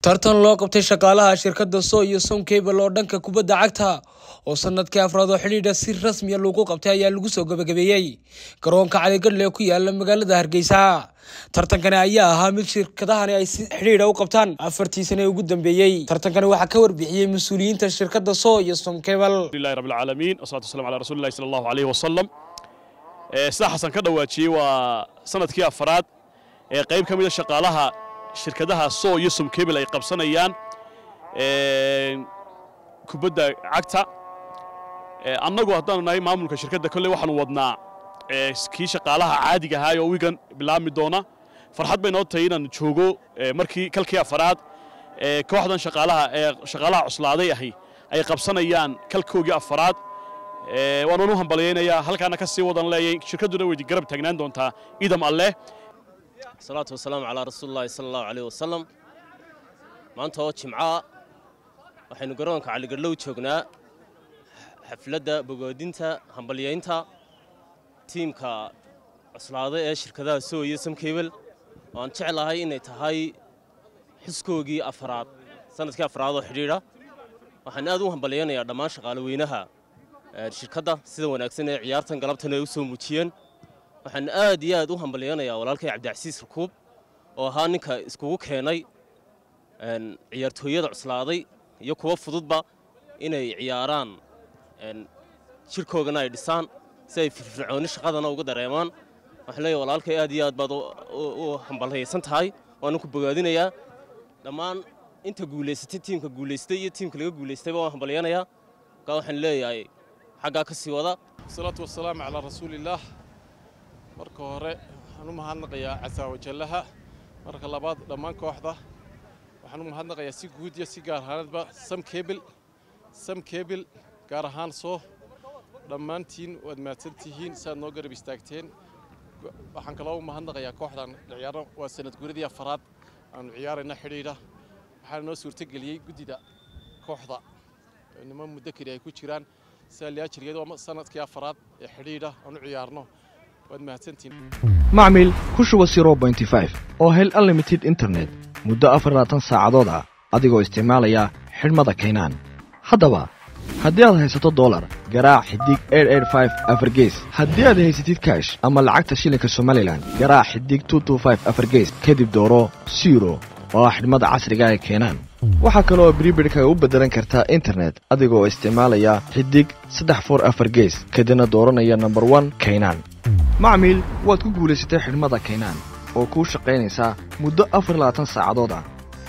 tartan loo qabtay shaqaalaha shirkadda so iyo sonkable oo dhanka kubadda cagta oo sanadkii afraad oo xidhiidha si rasmiya lagu qabtay ayaa lagu soo gabagabeeyey garoonka caligadle ku yaala magaalada hargeysa tartankani ayaa ahaa mid shirkadahani ay si xidhiidha u qabtaan afartii sane ugu dambeeyey tartankani waxaa ka warbixiyey mas-uuliyiinta shirkadda so iyo sonkable alhamdulillahi rabbil caalamiin wasalaatu wasalamu calaa rasuulillahi sala allahu alayhi wasalam sida xasan ka dhawaajiyey waa sanadkii afraad ee qayb ka mida shaqaalaha shirkadaha so iyo somcable ay qabsanayaan kubadda cagta annagu haddaanu nahay maamulka shirkadda kolley waxaanu wadnaa kii shaqaalaha caadiga ahaa oo wigan bilaabmi doona farxad bay noo tahay inaan joogo markii kalkii afaraad kooxdan shaqaalaha ee shaqaalaha cuslaaday ahi ay qabsanayaan kalkoogii afaraad waanan u hambalyaynayaa halkaana ka sii wadan leeyay shirkadduna way garab taagnaan doontaa idam alleh salaatu wasalaamu calaa rasuulillahi sala allahu caleyh wasalam maanta oo jimcaa waxaynu garoonka caligadlow joognaa xafladda bogoodinta hambalyaynta tiimka cuslaaday ee shirkadaha so iyo samkabel oo aan jeclahay inay tahay xuskoogii afaraad sanadkii afraad oo xidhiidha waxaan aad u hambalyaynayaa dhammaan shaqaale weynaha shirkadda sida wanaagsan ee ciyaartan galabtan ay u soo muujiyeen waxaan aad iyo aad u hambalyaynayaa walaalkay cabdicasiis rakuub oo ahaa ninka iskugu keenay ciyaartooyada cuslaaday iyo kuwa fududba inay ciyaaraan jirkoogana ay dhisaan si ay firfircooni shaqadana uga dareemaan waxaan leeyahay walaalkay aad iyo aad baad u hambalyaysan tahay waana ku bogaadinayaa dhammaan inta guulaysatay tiimka guulaystay iyo tiimka laga guulaystayba waan hambalyaynayaa markaa waxaan leeyahay xaggaa ka sii wada wasalaatu wasalaamu calaa rasuulillaah marka hore waxaan u mahadnaqayaa casaawajallaha marka labaad dhammaan kooxda waxaan u mahadnaqayaa si guud iyo si gaar ahaanadba sam kebil sam kebil gaar ahaan soo dhammaantiin waad mahadsan tihiin saaad noo garab istaagteen waxaan kaloo u mahadnaqayaa kooxdan ciyaaro waa sanad guuradii afaraad aanu ciyaarayna xidhiidha waxaana noo suurtogeliyey guddida kooxda niman muddo keli ay ku jiraan saaliyaajirgeed waa sanadkii afaraad ee xidhiidha aan u ciyaarno macmil ku shuba oo hel unlimited internet muddo afarlaatan saacadood ah adigoo isticmaalaya xidhmada kaynaan haddaba haddii aad haysato dolar garaac xidig afargees haddii aad haysatid kaash ama lacagta shilinka somalilan garaac xidig afargees kadib dooro siro oo ah xidhmada casriga ee keenaan waxaa kaloo bribidhka u beddelan kartaa internet adigoo isticmaalaya xidig saddex for afar gees kadibna dooranaya nomber one kaynaan macmiil waad ku guulaysatay xidhmada kaynaan oo kuu shaqaynaysaa muddo afar labaatan saacadood ah